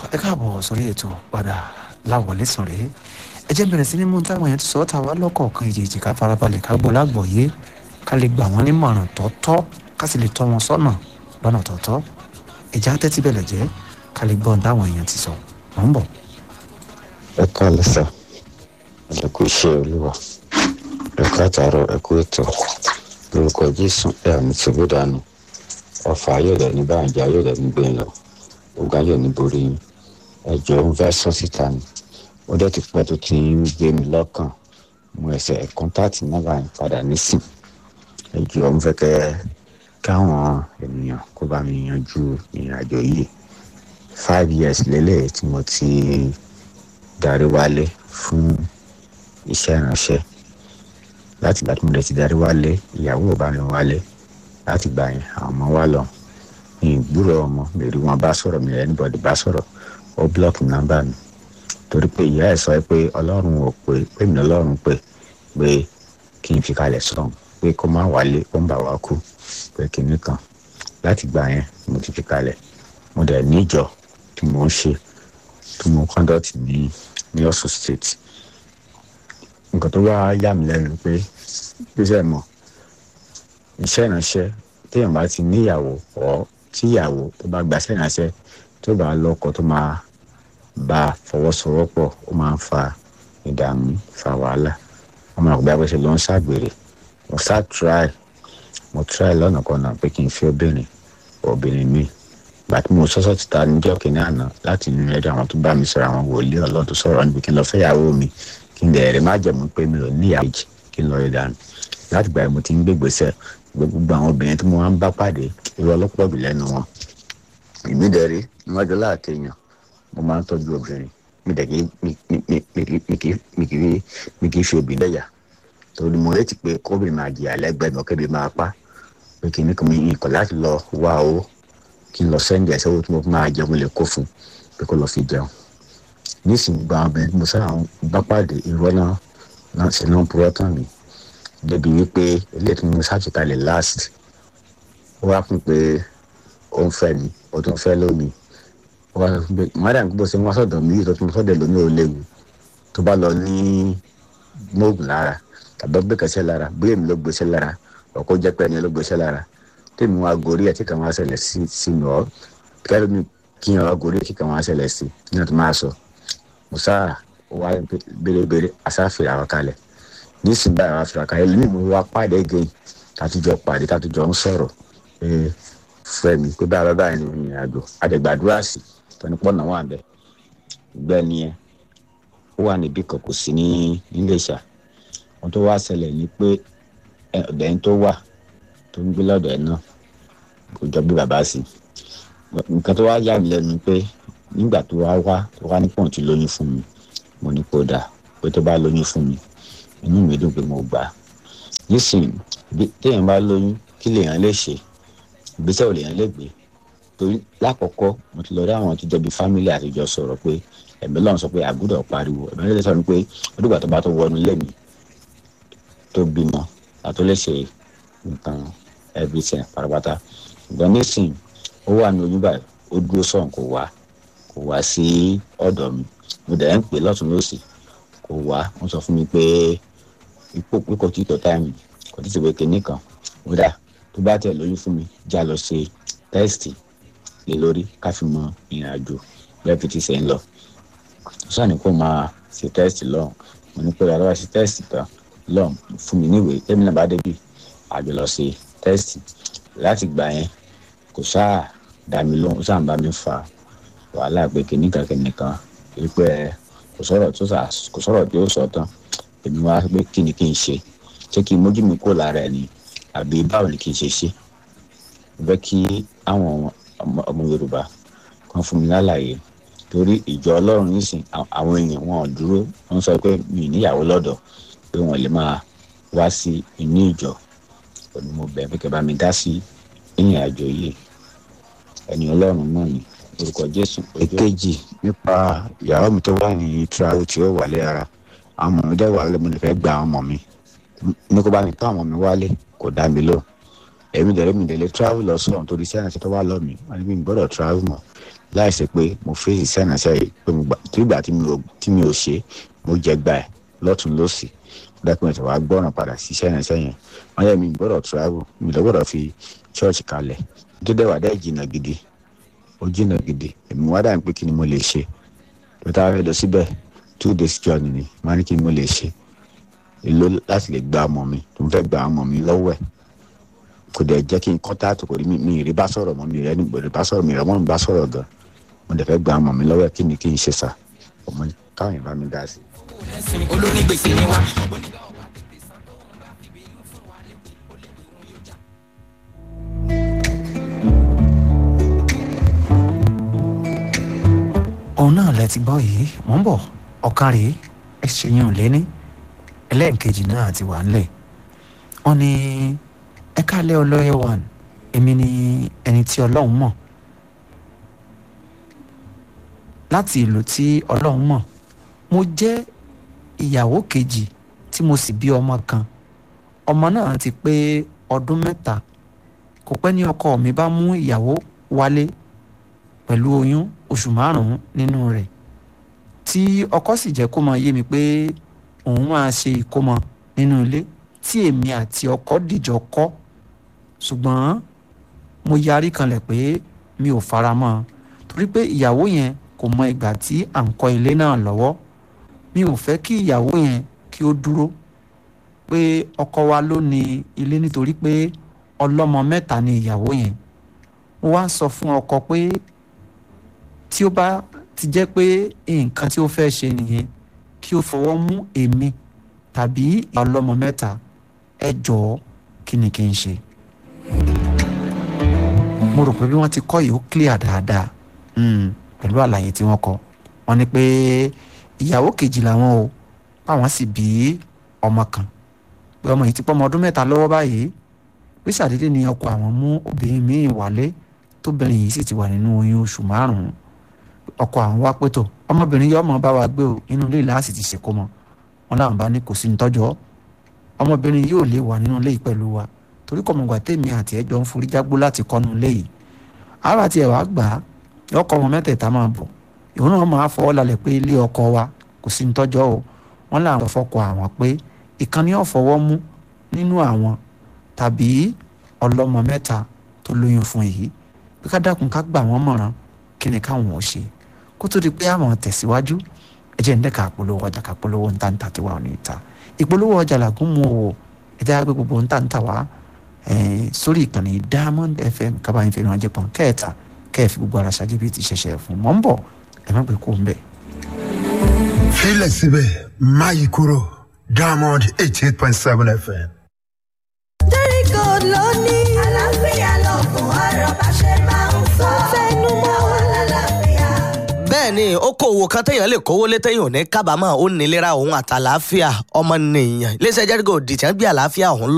ẹ káàbọ̀ sórí ètò padà láwọlé sàn rèé ẹ jẹ́ bẹ̀rẹ̀ sí ní mú táwọn èèyàn ti sọ ọ́ ta wá lọ́kọ̀ọ̀kan ìjèjì ká farabalẹ̀ ká gbọ́ lágbọ̀ọ́yé ká lè gbà wọ́n nímọ̀ràn tọ́tọ́ ká sì lè tọ́ wọn sọ́nà lọ́nà tọ́tọ́ ìjà tẹ́tí bẹ̀lẹ̀ jẹ́ ká lè gbọ́n táwọn èèyàn ti sọ mọ̀ ń bọ̀. ẹ káàlẹ́ sà ẹ kú iṣẹ́ olúwa ẹ káàtàrọ ẹ kú ètò lórúkọ jésù ẹ àmì tìbú dànù ọfà ayọ̀dẹ̀ ní báyìí ayọ̀dẹ̀ ní gbé lọ ogun ayọ̀ ní borí yín ẹ jọ ń fẹ́ sọ síta ni ó dẹ̀ ti pẹ́ tó ti ń gbé mi lọ́kàn mo ẹsẹ̀ kọ́ńtàtì nọ́mbà yẹn padà nísìn ẹ jọ ń fẹ́ kẹ́ káwọn ènìyàn kó bá mi yanjú ìrìn àjò yìí five years lélẹ̀ tí mo ti darí wálé fún iṣẹ́ ìránṣẹ́ láti ìgbà tí mo lè ti darí wálé ìyàwó ò bá mi wálé láti gbà yẹn àwọn ọmọ wa lọ ìgbúrò ọmọ lèrí wọn bá sọ̀rọ̀ mi anybody bá sọ̀rọ̀ ó blọọkì nọ́mbà mi torí pé ìyá ẹ̀ sọ pé ọlọ́run ò pé pé mi ọlọ́run pé pé kí n fi kalẹ̀ sọ̀hún pé kó má wálé ó ń bà wá kú pé kinní kan láti gbà yẹn mo ti fi kalẹ̀ mo dẹ̀ níjọ tí mo ń ṣe tí mo conduct ní ní Ọ̀ṣun state nǹkan tó wá yà mí lẹ́nu pé gbèsè mọ̀ iṣẹ́ ìránṣẹ́ téèyàn bá ti níyàwó ọ̀ tíyàwó tó bá gbaṣẹ́ ìránṣẹ́ tó bá lọ́kọ tó máa bá a fọwọ́sowọ́pọ̀ ó máa ń fa ìdààmú fa wàhálà wọ́n máa gbé abẹ́sẹ̀ ló ń ṣàgbèrè mo ṣá try mo try lọ́nà kan náà pé kí n fi obìnrin obìnrin mi gbà tí mo sọ́sọ́ ti ta níjọ́ kìíní àná láti inú ẹ̀dọ̀ àwọn tó bá mi sọ̀rọ̀ àwọn wòlíì ọlọ́run tó sọ̀rọ̀ níbi kí n lọ fẹ́yàwó mi kí n dẹ̀rẹ̀ má jẹ̀mú pé mi ò níyàwó méjì kí n lọ rí dànù láti gbà yẹn mo ti ń gbégbèsè gbogbo àwọn obìnrin tí mo máa ń bá pàdé irú ọlọ́pọ̀ bì lẹ́nu wọn èmi dẹ̀rí níwájú láàkè èèyàn mo máa ń tọ́jú obìnrin mi dẹ̀ mi kì í fi obìnrin lẹ́yà torí mo retí pé kóbìnrin máa jìyà lẹ́gbẹ̀ẹ́ mi ọ̀kẹ́bí máa pa pé kí ní kò mi ìkọ̀ láti lọ wá owó kí n lọ sẹ́ńdì ẹ̀sẹ̀ owó tí mo máa jẹun lè kó fún pé kó lọ fi jẹun nísìnyí gba obìnrin tí mo sáà bá pàdé irọ́ náà náà ṣe náà purọ́ tán mi débi wípé ilé tí mo ṣàtìkalẹ̀ last ó wá fún pé ó ń fẹ́ ni ó tún fẹ́ lómi ó wá fún pé madam bó ṣe ń wá sọ̀dọ̀ mi yìí tó tún sọ̀dọ̀ lómi ò léwu tó bá lọ ní móògùn lára tàbí ó gbé kẹsẹ̀ lára bóyá èmi ló gbèsè lára ọkọ jẹ́ pé ẹni ló gbèsè lára tèmi wá gorí ẹ̀ tí kàn wá ṣẹlẹ̀ sí sínú ọ́ kẹ́lẹ́ mi kí n wá gorí ẹ̀ tí kàn wá ṣẹlẹ̀ sí nínú tó máa sọ mo sáà wá bérebére àsáfìrà wa kalẹ̀ nísìnyí báyìí wá fìrà kalẹ̀ lónìí mo wá pàdé gẹ̀yìn tàtújọ pàdé tàtújọ ń sọ̀rọ̀ pé fẹ́mi pé báyìí báyìí ni ìrìn àjò àdẹ̀gbàdúrà sí tọ́nipọ́ náà wà bẹ́ẹ̀ gbẹ́ni ẹ̀ ó wà níbí kan kò sí ní Iléṣà wọn tó wá ṣẹlẹ̀ ní pé ọ̀dẹ̀ ń tó wà tó ń gbé lọ́dọ̀ ẹ̀ náà kò jọ bí bàbá sí nǹkan tó wá yà mí lẹ́nu pé nígbà tó wá wá tó wá ní pọ̀ǹtì lóyún fún mi mo ní kó dáa pé tó bá lóyún fún mi inú mi dùn pé mo gbà á nísìnyí téèyàn bá lóyún kí lèèyàn lè ṣe ìgbésẹ̀ ò lèèyàn lè gbé torí lákọ̀ọ́kọ́ mo ti lọ rí àwọn tó jọ bí fámílì àtijọ́ sọ̀rọ̀ pé ẹ̀mí lọ́run sọ pé àgùdọ̀ pariwo ẹ̀mí lọ́run sọ pé ọdúngbà tó bá tó wọnú lẹ́mí tó bímọ àtó lè ṣe nǹkan everything parapata ṣùgbọ́n nísìnyí ó wà ní oyún báyìí ó dúró sọ̀rọ̀ kò wá kò wá sí ọ̀dọ̀ mi mo dẹ̀ ń pè lọ́tún lọ́sì kò wá wọ́n sọ fún mi pé ipò pé kò tí tó táìmù kò tí ti wé kinní kan ó dà tó bá tẹ̀ lóyún fún mi já lọ ṣe tẹ́sítì lé lórí ká fi mọ ìrìn àjò bẹ́ẹ̀ fi ti ṣe ń lọ sọ ni kó máa ṣe tẹ́sítì lọ́hùn mo ní pé àlọ́ ṣe tẹ́sítì tán lọ́hùn fún mi níwèé tẹ́mi náà bá débi àjọ lọ ṣe tẹ́sítì láti gbà yẹn kò sáà dá mi lóhùn ó sáà ń bá mi fa wàhálà pé kìnnìkan kìnnìkan wípé kò sọ̀rọ̀ tó sà kò sọ̀rọ̀ tí ó sọ tán èmi wá pé kí ni kí n ṣe ṣé kí n mójú mi kó lára ẹ̀ ni àbí báwo ni kí n ṣe ṣe mo fẹ́ kí àwọn ọmọ Yorùbá kan fún mi lálàyé torí ìjọ Ọlọ́run nísìn àwọn èèyàn wọn ò dúró wọn sọ pé mi níyàwó lọ́dọ̀ pé wọn lè máa wá sí inú ìjọ òní mo bẹ̀ pé kẹ́ bá mi dá sí ìrìn àjò yìí ẹni Ọlọ́run náà ni orúkọ Jésù. èkejì nípa ìyàwó mi tó wà ní travel tí ó wálé ara àwọn ọmọ mi dẹ́ wà lẹ́mu lè fẹ́ gba àwọn ọmọ mi ní kó bá mi tó àwọn ọmọ mi wálé kò dá mi lò èmi dẹ̀rẹ́ mi dẹ̀lẹ́ travel lọ sọ̀rọ̀ torí sẹ́yìn àti tó wà lọ mi wọ́n ní mi gbọ́dọ̀ travel mọ́ láìsí pé mo fèsì sẹ́yìn àti ẹ̀yìn pé mo gbà tí ìgbà tí mi ò ṣe mo jẹ gbà ẹ̀ lọ́tún lọ́sì dọ́kúmẹ̀tì wa gbọ́ràn padà sí sẹ́yìn àti ẹ̀yìn wọ́n yẹ mi gbọ́dọ̀ travel mi lọ gbọ́dọ̀ fi church kalẹ̀ tó dẹ̀ wà dẹ́ jìnnà gidi ó jìnnà gidi èmi wá dà pé kí ni mo lè ṣe tó tá a fẹ́ lọ síbẹ̀ two days journey ni wọ́n á ní kí ni mo lè ṣe èló láti lè gba ọmọ mi tó ń fẹ́ gba ọmọ mi lọ́wọ́ ẹ̀ kò dẹ̀ jẹ́ kí n kọ́ńtàtì kò rí mi mi rí bá sọ̀rọ̀ mọ́ mi rẹ́ ní gbọ́dọ̀ bá sọ̀rọ̀ mi rẹ́ mọ́ mi bá sọ̀rọ̀ gan mo dẹ̀ fẹ́ gba ọmọ mi lọ́wọ́ ẹ̀ kí ni kí n ṣe sà ọmọ káwọn yẹn bá mi dá sí. olónígbèsè ni wá. òun náà lẹ ti gbọ́ yìí mò ń bọ̀ ọ̀kan rèé ẹ ṣèyàn ò léní ẹlẹ́ẹ̀kejì náà ti wà ńlẹ̀ wọ́n ní ẹ kálẹ̀ ọlọ́yẹ one èmi ni ẹni tí ọlọ́run mọ̀ láti ìlú tí ọlọ́run mọ̀ mo jẹ́ ìyàwó kejì tí mo sì bí ọmọ kan ọmọ náà ti pé ọdún mẹ́ta kò pẹ́ ní ọkọ mi bá mú ìyàwó wálé pẹ̀lú oyún oṣù márùn-ún nínú rẹ̀ tí ọkọ sì jẹ́ kó máa yé mi pé òun máa ṣe ìkómọ nínú ilé tí èmi àti ọkọ dìjọ kọ́ ṣùgbọ́n mo yarí kanlẹ̀ pé mi ò fara mọ́ ọ torí pé ìyàwó yẹn kò mọ ìgbà tí à ń kọ́ ilé náà lọ́wọ́ mi ò fẹ́ kí ìyàwó yẹn kí ó dúró pé ọkọ wa ló ní ilé nítorí pé ọlọ́mọ mẹ́ta ni ìyàwó yẹn mo wá ń sọ fún ọkọ pé tí ó bá ti jẹ́ pé nǹkan tí ó fẹ́ ṣe nìyẹn kí ó fọwọ́ mú èmi tàbí ọlọ́mọ mẹ́ta ẹ jọ̀ọ́ kí ni kí n ṣe. mo rò pé bí wọ́n ti kọ́ yìí ó clear dáadáa pẹ̀lú àlàyé tí wọ́n kọ wọ́n ní pé ìyàwó kejì làwọn o báwọn sì bí ọmọ kan pé ọmọ yìí ti pọ́ ọmọ ọdún mẹ́ta lọ́wọ́ báyìí pé ṣàdédé ni ọkọ àwọn mú obìnrin míì wálé tóbìnrin yìí sì ti wà nínú oyún oṣù márùn-ún ọkọ àwọn wá pẹ́tọ̀ ọmọbìnrin yìí ọmọ bá wa gbé o inú ilé ìlàsì ti ṣèkó mọ wọn làwọn bá ní kò sí nítọ́jọ́ ọmọbìnrin yìí ò lè wà nínú ilé yìí pẹ̀lú wa torí kọ̀mọ̀gbà tèmi àti ẹjọ́ ń forí jágbó láti kọ́nu ilé yìí ara tiẹ̀ wá gbà á ọkọ wọn mẹ́tẹ̀ẹ̀ta máa bọ̀ ìwọ́n náà máa fọwọ́ lálẹ́ pé ilé ọkọ wa kò sí nítọ́jọ́ o wọ́n làwọn fọkọ àwọn pé ìkànnì ọ̀fọwọ́ mú nínú àwọn tàbí ọlọ́mọ mẹ́ta tó lóyún fún yìí pé ká dákun ká gbà wọ́n mọ̀ràn kí ni káwọn ò ṣe kó tó di pé àwọn tẹ̀síwájú ẹ jẹ́ ń dẹ́ka àpolówó ọjà ká polówó ńta tí wà ní ìta ìpolówó ọjà làgùn mu o ẹ jẹ́ àgbẹ̀ gbogbo ńta ńta wá sórí ìkànnì Diamond FM kábàáyé fẹ́ràn ajẹ́ pọ̀n kẹ́ẹ̀ta kẹ́ẹ̀fì gbogbo ara ṣáájú bíi ti ṣẹ̀ṣẹ̀ fún mọ́ ń bọ̀ ẹ má gbé kó ń bẹ̀. filẹ̀ síbẹ̀ máyì kúrò Diamond eighty eight point seven FM. Very good lónìí. Àlàáfíà lọ́gùn ọ̀rọ̀ bá ṣe máa ń sọ. Fẹ́nu mọ́ wọn lálàáfíà. bẹ́ẹ̀ ni okòwò kan téèyàn lè kówó lé téèyàn ò ní kábàámọ̀ ó nílera òun àtàlàáfíà ọmọnìyàn iléeṣẹ́ jẹ́rígò dìtẹ́ ń gbé àlàáfíà òun